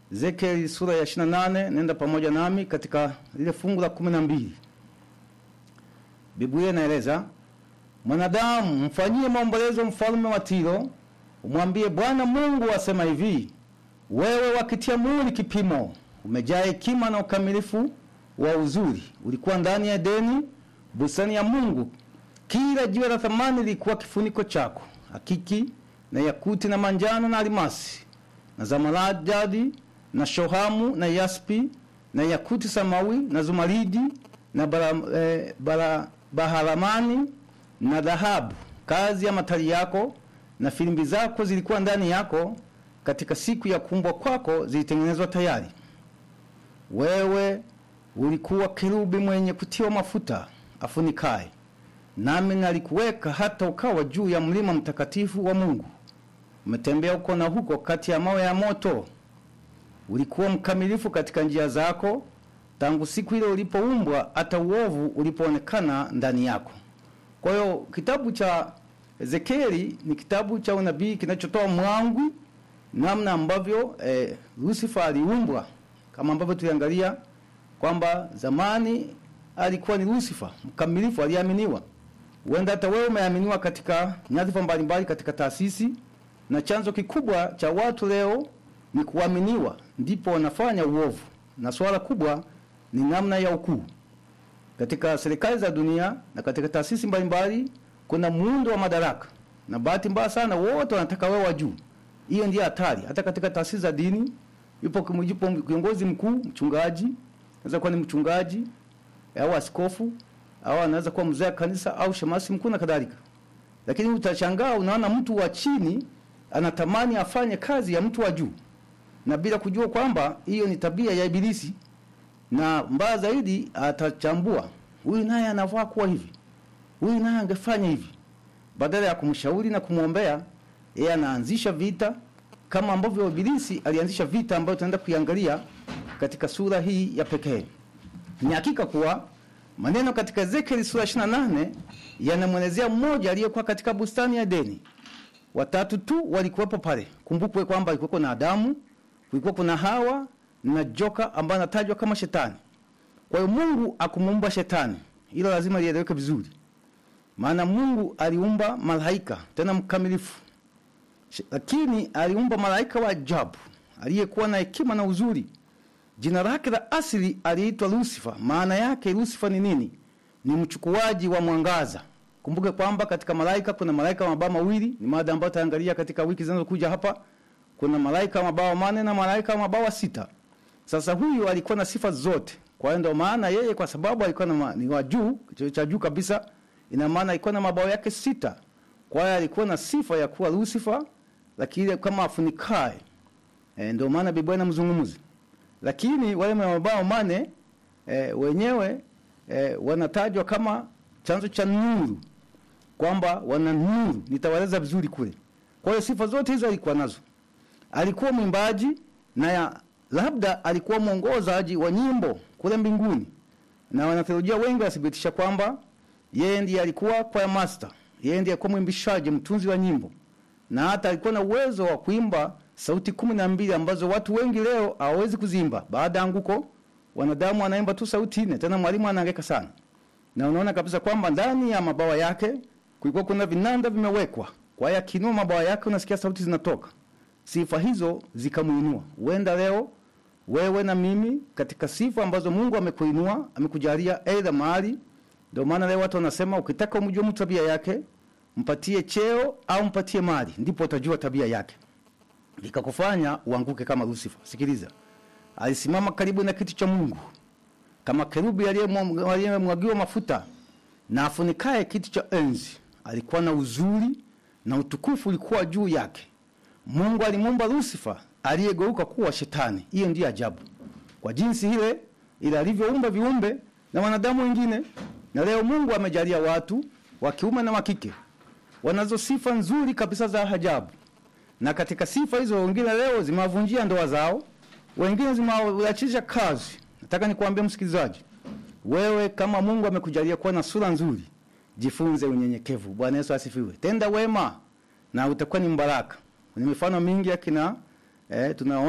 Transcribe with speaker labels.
Speaker 1: Ezekieli sura ya 28, nenda pamoja nami katika lile fungu la kumi na mbili. Biblia inaeleza mwanadamu, mfanyie maombolezo mfalme wa Tiro, umwambie Bwana Mungu asema hivi, wewe wakitia muhuri kipimo, umejaa hekima na ukamilifu wa uzuri, ulikuwa ndani ya Edeni, bustani ya Mungu. Kila jiwe la thamani lilikuwa kifuniko chako, hakiki na yakuti na manjano na almasi na zamarajadi na shohamu na yaspi na yakuti samawi na zumaridi na bara, eh, bara, baharamani na dhahabu. Kazi ya matari yako na filimbi zako zilikuwa ndani yako, katika siku ya kuumbwa kwako zilitengenezwa tayari. Wewe ulikuwa kerubi mwenye kutiwa mafuta afunikaye, nami nalikuweka hata ukawa juu ya mlima mtakatifu wa Mungu. Umetembea huko na huko kati ya mawe ya moto. Ulikuwa mkamilifu katika njia zako tangu siku ile ulipoumbwa hata uovu ulipoonekana ndani yako. Kwa hiyo kitabu cha Ezekieli ni kitabu cha unabii kinachotoa mwangwi namna ambavyo eh, Lucifer aliumbwa, kama ambavyo tuliangalia kwamba zamani alikuwa ni Lucifer mkamilifu, aliaminiwa. Huenda hata wewe umeaminiwa katika nyadhifa mbalimbali katika taasisi, na chanzo kikubwa cha watu leo ni kuaminiwa, ndipo wanafanya uovu, na swala kubwa ni namna ya ukuu. Katika serikali za dunia na katika taasisi mbalimbali kuna muundo wa madaraka, na bahati mbaya sana wote wanataka wewe wa juu. Hiyo ndiyo hatari. Hata katika taasisi za dini yupo yupo kiongozi mkuu, mchungaji, anaweza kuwa ni mchungaji au askofu au anaweza kuwa mzee wa kanisa au shemasi mkuu na kadhalika, lakini utashangaa, unaona mtu wa chini anatamani afanye kazi ya mtu wa juu, na bila kujua kwamba hiyo ni tabia ya Ibilisi na mbaya zaidi atachambua huyu naye anafaa kuwa hivi, huyu naye angefanya hivi. Badala ya kumshauri na kumwombea, yeye anaanzisha vita, kama ambavyo Ibilisi alianzisha vita ambayo tunaenda kuiangalia katika sura hii ya pekee. Ni hakika kuwa maneno katika Ezekieli sura 28 yanamwelezea mmoja aliyekuwa katika bustani ya Edeni. Watatu tu walikuwepo pale. Kumbukwe kwamba alikuwa na Adamu, kulikuwa kuna Hawa na joka ambaye anatajwa kama shetani. Kwa hiyo Mungu akumuumba shetani, hilo lazima lieleweke vizuri, maana Mungu aliumba malaika tena mkamilifu, lakini aliumba malaika wa ajabu aliyekuwa na hekima na uzuri. Jina lake la asili aliitwa Lucifer. Maana yake Lucifer ni nini? Ni mchukuaji wa mwangaza. Kumbuke kwamba katika malaika kuna malaika wa mabawa mawili, ni mada ambayo tutaangalia katika wiki zinazokuja hapa. Kuna malaika wa mabawa mane na malaika wa mabawa sita. Sasa huyu alikuwa na sifa zote. Kwa hiyo ndio maana yeye kwa sababu alikuwa na ni wa juu, cha juu kabisa, ina maana alikuwa na mabawa yake sita. Kwa hiyo alikuwa na sifa ya kuwa Lucifer, lakini kama afunikae. E, ndio maana Biblia inamzungumza. Lakini wale mabawa mane e, wenyewe e, wanatajwa kama chanzo cha nuru, kwamba wana nuru. Nitawaeleza vizuri kule. Kwa hiyo sifa zote hizo alikuwa nazo. Alikuwa mwimbaji na ya labda alikuwa mwongozaji wa nyimbo kule mbinguni, na wanatheolojia wengi wanathibitisha kwamba yeye ndiye alikuwa choir master, yeye ndiye alikuwa mwimbishaji, mtunzi wa nyimbo, na hata alikuwa na uwezo wa kuimba sauti kumi na mbili ambazo watu wengi leo hawawezi kuzimba. Baada ya anguko, wanadamu wanaimba tu sauti nne, tena mwalimu anahangaika sana, na unaona kabisa kwamba ndani ya mabawa yake kulikuwa kuna vinanda vimewekwa. Kwa hiyo akinua mabawa yake, unasikia sauti zinatoka. Sifa hizo zikamuinua. Huenda leo wewe na mimi katika sifa ambazo Mungu amekuinua, amekujalia aidha mahali. Ndio maana leo watu wanasema ukitaka umjue mtu tabia yake, mpatie cheo au mpatie mali, ndipo utajua tabia yake, likakufanya uanguke kama Lucifer. Sikiliza, alisimama karibu na kiti cha Mungu kama kerubi aliyemwagiwa mafuta na afunikaye kiti cha enzi. Alikuwa na uzuri na utukufu ulikuwa juu yake. Mungu alimuumba Lucifer aliyegeuka kuwa shetani. Hiyo ndiyo ajabu, kwa jinsi ile ile alivyoumba viumbe na wanadamu wengine. Na leo Mungu amejalia watu wa kiume na wa kike wanazo sifa nzuri kabisa za ajabu, na katika sifa hizo wengine leo zimewavunjia ndoa zao, wengine zimewaachisha kazi. Nataka nikwambie msikilizaji, wewe kama Mungu amekujalia kuwa na sura nzuri, jifunze unyenyekevu. Bwana Yesu asifiwe. Tenda wema na utakuwa ni mbaraka. Ni mifano mingi akina eh, tunaona